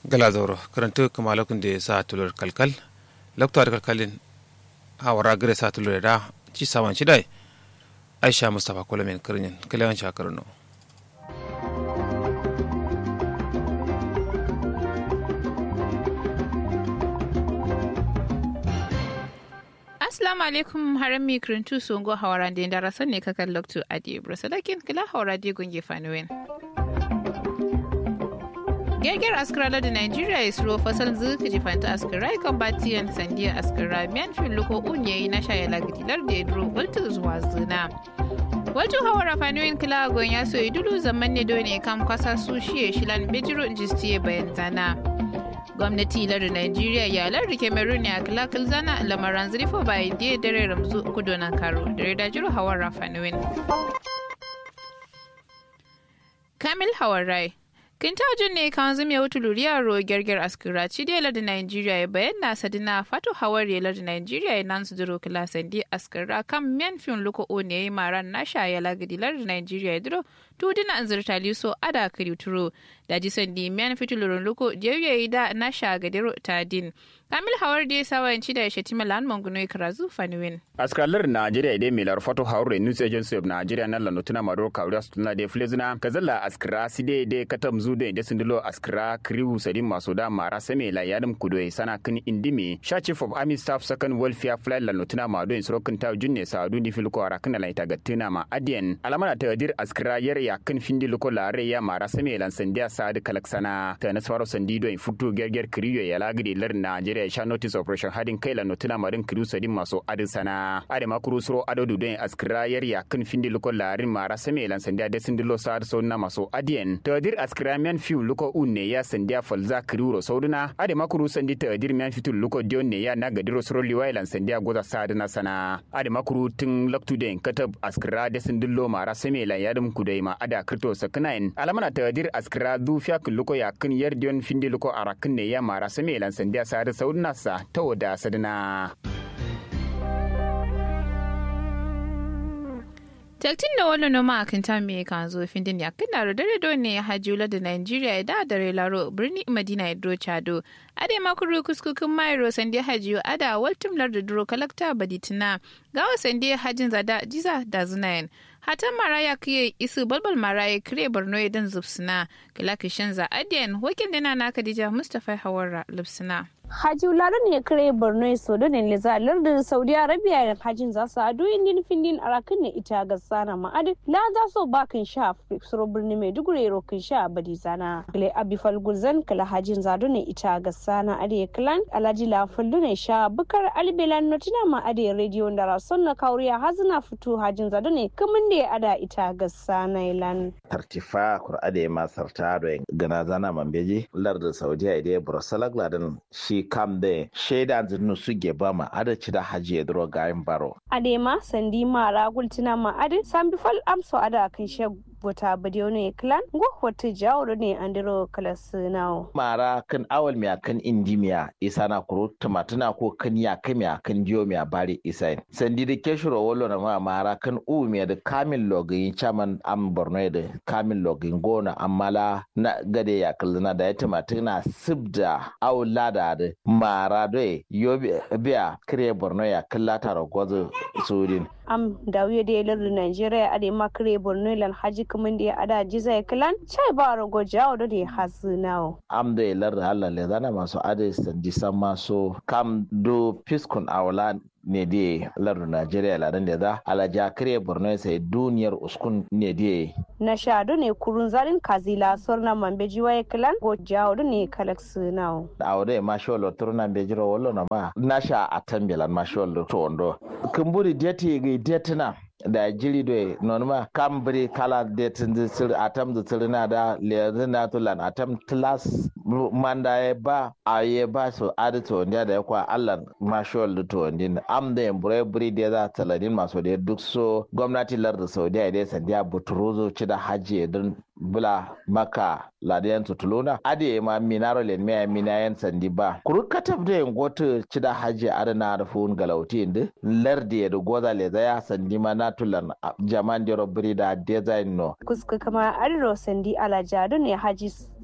gala zauro karantu kamalakun da sa tulur kalkal lakto da kalkalin hawara gare sa tulur da ci sawan ci dai aisha mustapha kulamin kirnin kalewan shakarno Assalamu alaikum haram mi kirintu songo hawaran da ndara sanne kakan loktu adi brasalakin kila hawara di gunge fanuwen. Gerger askara da Nigeria is ro fasal zuka ji fanta askara kan batiyan sandiya askara miyan fin luko unye na shaya lagdilar da idro waltu zuwa zina. Wajen hawara fanuwen kila gon ya so idulu zaman ne dole kam kwasa su shiye shilan bejiro injistiye bayan zana. gwamnati lardin Najeriya ya lardin Cameroon ya kalakal zana lamaran zurfa bayan da dare ramzu kudu nan karo da da jiru hawan rafanuwin. Kamil Hawarai Kinta jin ne kan zumi ya wutu luriya ro gerger askira ci da lardin Najeriya ya bayyana sadina fatu hawar ya lardin Najeriya ya nan su duro kilasan di askira kan miyan fin luko o ne ya maran nasha ya lagadi lardin Najeriya ya duro tudina an zirta liso ada kiri turo da ji sandi miyan fitulurun luko jauye da nasha gadiro ta din kamil hawar da ya sawanci da shatima lan manguno karazu fanuwin askalar najeriya idai mai larfato haure news agency of nigeria na lano tuna maro kawriya su tuna da flezina kazalla askira side da katam zu da da sindilo askira kriwu sadin maso da mara same la yadam kudo sana kin indimi sha chief of army staff second welfare flight lano tuna mado in sorokin ta junne sa du di filko ara kana la ita gattina ma adien alamana ta dir askira yar ya kin findi luko lare ya mara same lan sandiya sadi kalaksana ta nasfaro sandido in futu gerger kriyo ya lagidi lar najeriya ya sha notice operation hadin kai lano tuna marin kriwu sadin maso adin sana ade makuru suro ado du don askira yar ya kin findi luko larin mara same lan sandiya da sindilo sa so na maso adien ta dir askira men fiu luko unne ya sandiya falza kriwo sauduna ade makuru sandi ta dir men fitu luko dion ne ya na gadiro suro liwai lan sandiya goza sadina sana ade makuru tun laktu den katab askira da sindilo mara same lan yadum kudai ma ada krito saknain alamana ta dir askira du fiya luko ya kin yar dion findi luko arakin ne ya mara same lan sandiya sadu sauduna sa ta wada sadina Taltin da wani noma a kan tami kan zo findin ya kan daro dare do ne hajjula da Nigeria da dare laro birni Madina ya dro chado. Ade makuru kuskukin mairo sande hajiyo ada waltum lar da duro kalakta baditina. Gawa sande hajin zada jiza da zunayen. Hatan maraya kiye isu balbal maraya kire borno ya dan zubsina. Kilakishin za adiyan wakil dana na Khadija Mustapha Hawara lubsina. Haji Ularu ne kare Borno so da ne leza lardin Saudi Arabia da hajin za su adu indin findin arakin ne ita ga sana ma'adin la za so ba kan sha suro birni mai dugure ro kan sha badi zana kale abi falgulzan kala hajin zadu ne ita ga sana ade klan alaji la fallu ne sha bukar albelan notina ma ade radio da rason na kauriya hazina fito hajin zadu ne kamun da ada ita ga sana ilan tartifa kur'ade ma sartado gana zana mambeji lardin Saudi Arabia Brussels ladan shi kam de shaida zinu su geba ma ada ci da haji ya duro gayin baro. Adema sandi mara gultina ma adi sambi fal amso ada kan she bota badiyo ne klan go wata jawo ne andiro kalasinawo. Mara kan awal miya kan indi miya isa na kuro tumatuna ko kan ya kan miya kan diyo miya bari isa sandi da ke shiro wolo na ma mara kan u miya da kamin login chaman am borno da kamin login gona amala na gade ya kallina da ya tumatuna sibda awla da da mara doye yo biya kire borno ya kallata ragwazo sudin am dawiye da yalar da Najeriya a da makare Borno lan haji kaman da ya ada jiza ya kilan chai ba rago jawo da da hasu nawo. Am da yalar da Allah le zana masu ada sandi san maso kam do fiskun awla ne die lardu Najeriya ladan da za alaja kare Borno sai duniyar uskun ne die. Na shadu ne kurun zalin kazila sorna mambe jiwa ya kilan go jawo da ne kalak nawo. Awde ma sholo turna be jiro wallo na ma na sha atambelan ma sholo to ondo. Kumburi deti ga detina da jiri do non ma kambri kala detin de sir atam de sir na da le na to lan atam class manda e ba aye ba so adito ndia da kwa Allah ma shol to ndin am da embure buri de za taladin maso de duk so gwamnati larda Saudiya da sandiya buturuzo ci da haji don bula maka ladiyan tutuluna ade ma minaro len me minayen sandi ba kuru katab de ngoto ci da haji adana da fun galauti inde lardi da goza le zaya sandi ma natulan jaman de robri da design no kuska kama arro sandi ala jadu ne haji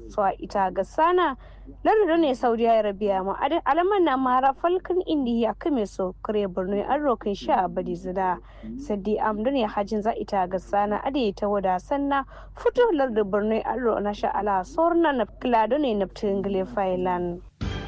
so a ita ga sana lardin ne saudi arabia ma adin alaman na mara falkan indiya kame so kare borno an rokin sha badi zida sadi amdu ne hajin za ita ga sana ade ta wada sanna fito lardin borno an ro na sha ala sorna na klado ne na tingle failan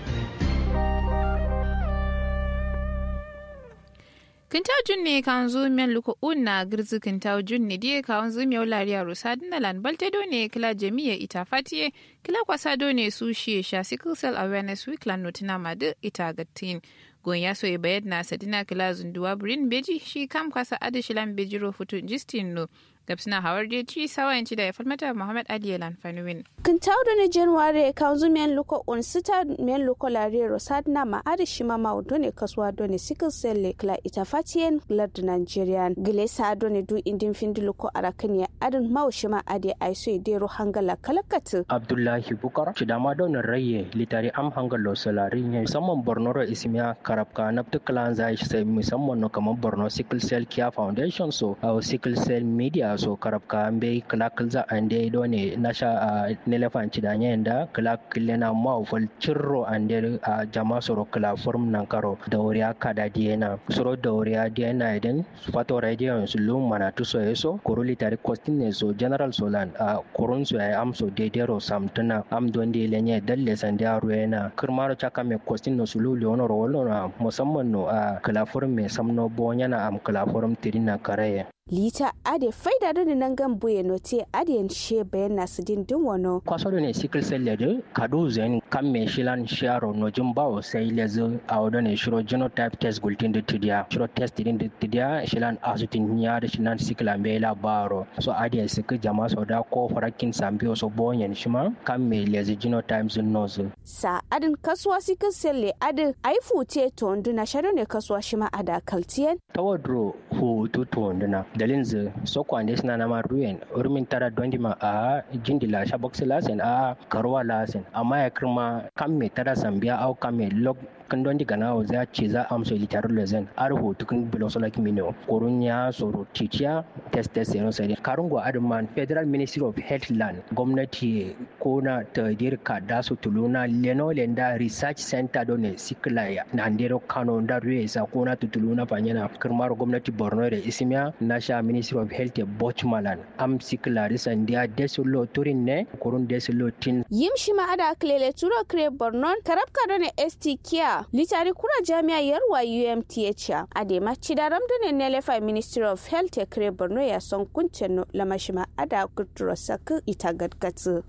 kinta junne kan zo men luko unna girzi kinta junne die kan zo mi lariya rusa dinalan balte do ne kila jami'a ita fatiye kila kwasa do ne su shi sha sickle cell awareness week lan notina madu ita gattin gon ya so bayad na sadina kila zunduwa brin beji shi kam kwasa adishilan bejiro futu justin no gabsina hawar je ci sawayanci da ya falmata muhammad ali yalan fanuwin kintaw da ne january kanzu men luko on sita men luko lare rosad na ma ari shima ma do ne kaswa do ne sickle cell le kla ita fatien blood nigerian gile sa do ne du indin findi luko arakan ya adin maw shima ade aiso de ro hangala kalakatu abdullahi bukar chidama do ne raye litari am hangalo solari ne musamman borno ro ismiya karabka naptu klan zai sai musamman no kamar borno sickle cell care foundation so au sickle cell media so karabka ambe kala kalza ande do ne nasha a nelefan cidanya yanda kala kilena ma fol cirro ande a jama soro kala form nan karo da wuriya kada diena soro da wuriya diena idan fato radio su lum mana tu so eso koroli tari kostin ne so general solan a korun su ay am so dedero samtuna am don de lenye dalle sanda ruena kirmaro chaka me kostin no su lulu ono rolo na musamman no a kala form me samno bonyana am kala form tirina karaye lita ade faida da nan gan buye note ade she bayan nasu din din wano kwaso ne sickle cell ledu kadu zen kan me shilan sharo no jin bawo sai lezu a wadda ne shiro genotype test gultin da tidiya shiro test din da tidiya shilan asutin ya da shilan sickle ambe la baro so ade sik jama so da ko farakin sambiyo so bonyen shima kan me lezu genotype zin nozu sa adin kasuwa sickle cell le adin ai fute to nduna sharo ne kasuwa shima ada kaltiyen tawadro hu tu to nduna dalin zu so kwande suna na ma ruyen urmin tara dondi ma a jindila shabox lasen a karwa lasen amma ya kirma kan me tara sambiya au kan me log kan dondi gana o za ce za amso litaru lezen ar ho tukun bilo so like mino korun ya soro titiya test test no sai karungo adman federal ministry of health land gwamnati ko na ta dirka da su tuluna leno lenda research center don ne sikla ya na ndero kano da ruye sa ko na tutuluna fanyana kirmar gwamnati borno da ismiya na sha ministry of health bochmalan am sikla risan dia desulo turin ne kurun desulo tin yim shi ma ada klele turo kre borno karabka don ne st kia litari kura jami'a yarwa umth a dema cidaram da ne nelefa ministry of health kre borno ya son kuncin lamashima ada kuturo saku ita gadgatsu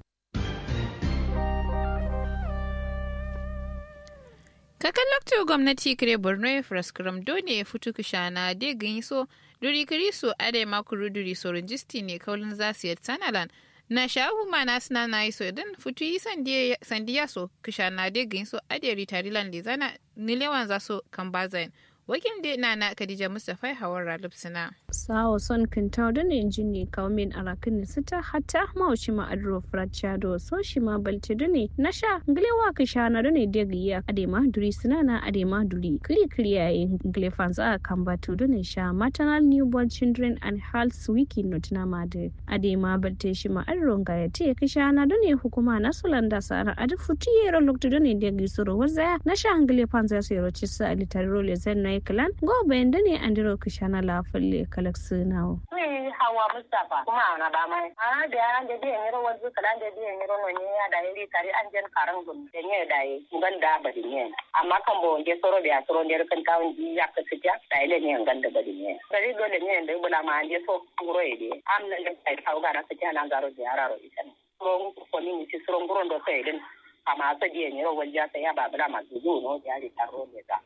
kakan lokacin gwamnati kire borno ya fraskram dole ya fito kushana de ganyi so duri kiri so ade makuru duri so rejisti ne kaulin zasu yi sanalan na shahu mana suna na yi so idan fitu yi sandiya so kushana de ganyi so ade ritarilan da zana nilewan za so kan bazayin wakil da na na Khadija Mustapha Hawar Ralif Sina. Sawo son kintaw da ne jin ne kawo min arakin sita hatta ma shi ma adro frachado so shi ma balte da ne na sha nglewa ka sha na da ne de giya ade ma duri sina na ade ma duri kiri kiri yayi ngle fanza a kan batu da ne sha maternal newborn children and health wiki not na ma de ade ma balte shi ma adro ga ya te ka sha na da ne hukuma na sulanda sara ade futi yero lokto da ne de gisoro waza na sha ngle fanza so yero chisa alitaro le zen na kalan gobe da ne an diro kishana lafalle kalak sunawo. hawa mustapha kuma ana ba mai a da ya da biyan yaro wanzu kalan da biyan yaro no ne ya da yari tare an jan karan gun da ne da yi ngan da bari ne amma kan bo je soro da soro da kan kawun ji ya ka sita da ile ne ngan da bari ne bari dole ne da bula ma an je so ngoro ide am na da kai kawo ga na sita na garo da yaro ita ne ko ko ni ci soro ngoro do sai din amma sa biyan yaro wanja sai ya ba bula ma zuzu no ya ri taro ne da